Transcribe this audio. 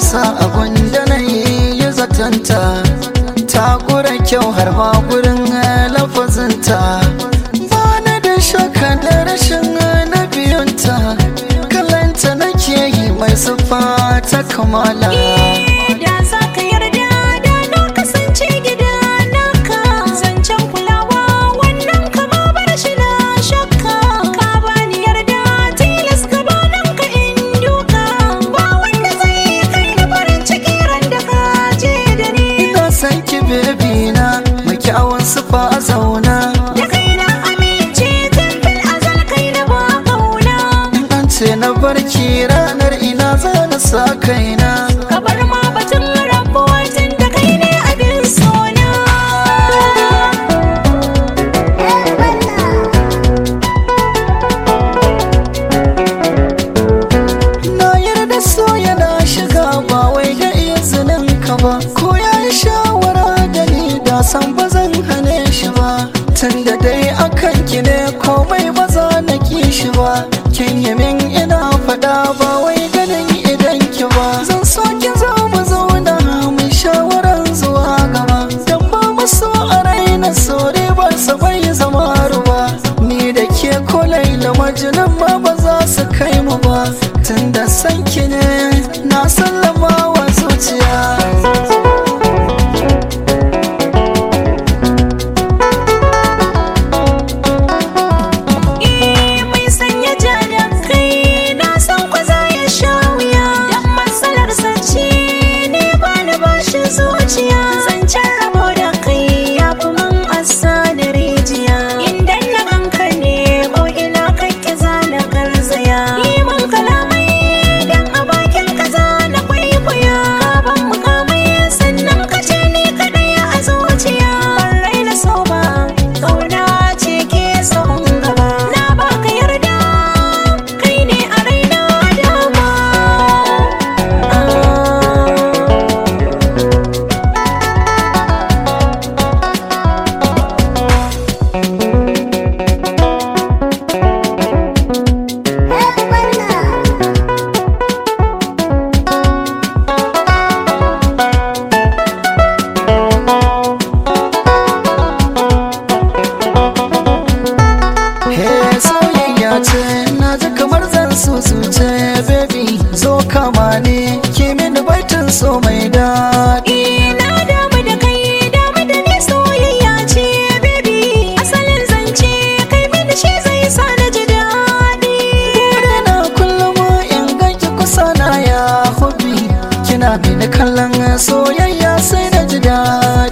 nisa abun da na yi zatanta ta gura kyau har ma gurin lafazinta ba na da shakka da rashin na biyunta kallanta nake yi mai siffa ta kamala Da za ka yarda da na kasance gida naka zancen kulawa wannan kama bar shi na shakka ka bani yarda tilas ka banan ka in duka ba wanda zai kai na farin ciki ran da ka je da ni ina san ki bebi na mai kyawun siffa a zauna da kai na amince tun fil azal kai na ba kauna in an ce na barki ranar ina za na sa kaina ka bar ma batun rabuwa tun da kai ne abin sona na yarda so yana shiga ba wai da izinin ka ba ko ya yi shawara da ni da san ba zan hane shi ba tun da dai akan ki ne komai ba za na ki shi ba kin yi min ina faɗa ba wai ganin idan ki ba zan so ki zo mu zauna mai shawaran zuwa gaba dan ba mu so a raina so ba sa bai zama ruwa ni da ke ko laila majinan ma ba za su kai mu ba tun da san ki ne na sallama wa zuciya Eh mai sanya ja da kai na san kwa za ya sha wuya dan matsalar sace ne ba na bashi zuciya zancen rabo da kai ya fi man asa da rijiya inda na ganka ne ko ina kake za na garzaya yi man kalamai dan a bakin ka za na kwaikwaya ka ban mukamai sannan ka ce ni kadai a zuciya ban raina so ba kauna ce ke son gaba na baka yarda kai ne a raina dama He soyayya ce na ji kamar zan susuce baby zo kama ne ki mini baitin so mai daɗi Ina damu da kai damu da ni soyayya ce baby asalin zance kai mini shi zai sa na ji daɗi na kullum in ganki kusa na ya hobi kina mini kallon soyayya sai na ji daɗi